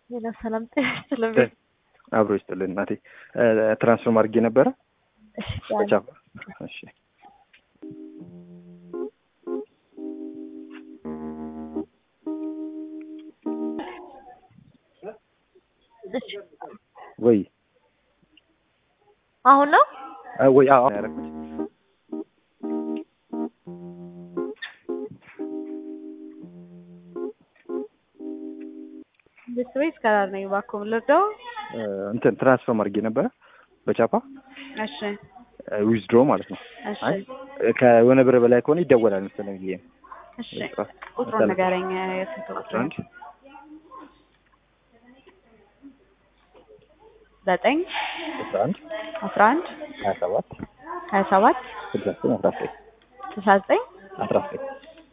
ሌላ ሰላም ጤና ይስጥልኝ። አብሮ ይስጥልን እናቴ። ትራንስፎርም አድርጌ ነበረ እሺ በቻፓ። እሺ እሺ ወይ አሁን ነው አ- ወይ አዎ ያደረኩት ቤት ወይስ ከራር ነኝ? እባክዎ ምን ልርዳው? እ፣ እንትን ትራንስፎርም አድርጌ ነበረ በቻፓ እሺ ዊዝድሮ ማለት ነው። እሺ አይ ከሆነ ብር በላይ ከሆነ ይደወላል መሰለኝ ብዬ ነው። እሺ ቁጥሩን ንገረኝ። የስንት ቁጥር አስራ አንድ ዘጠኝ አስራ አንድ አስራ አንድ ሀያ ሰባት ሀያ ሰባት ስልሳ ዘጠኝ አስራ ዘጠኝ ስልሳ ዘጠኝ አስራ ዘጠኝ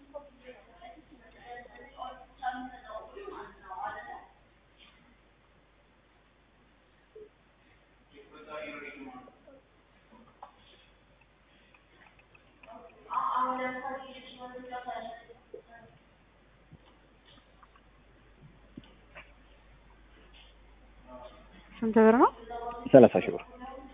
ስንት ብር ነው? ሰላሳ ሺህ ብር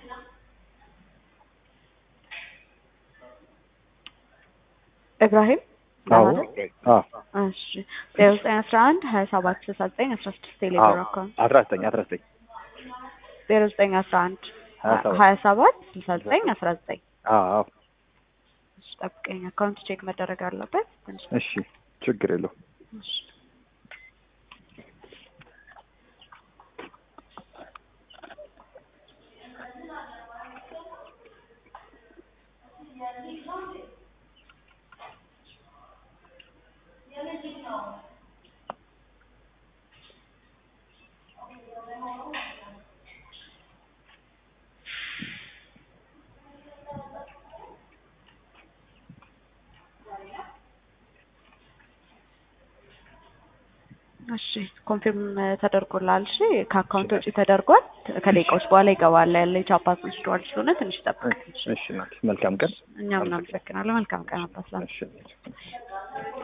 ኢብራሂም አዎ ማለት? አዎ እሺ ዜሮ ዘጠኝ አስራ አንድ ሀያ ሰባት ስልሳ ዘጠኝ አስራ ስድስት ቴሌብር አካውንት አስራ ዘጠኝ አስራ ዘጠኝ ዜሮ ዘጠኝ አስራ አንድ ሀያ ሰባት ሀያ ሰባት ስልሳ ዘጠኝ አስራ ዘጠኝ አዎ እሺ ጠብቀኝ። አካውንት ቼክ መደረግ አለበት ትንሽ እሺ ችግር የለውም እሺ እሺ ኮንፊርም ተደርጎላል። እሺ ከአካውንት ውጪ ተደርጓል። ከደቂቃዎች በኋላ ይገባል። ያለ የቻፓት ወስደዋል ስለሆነ ትንሽ ጠብቅ። እሺ እናቴ መልካም ቀን እኛም እናመሰግናለን። መልካም ቀን አባስላ እሺ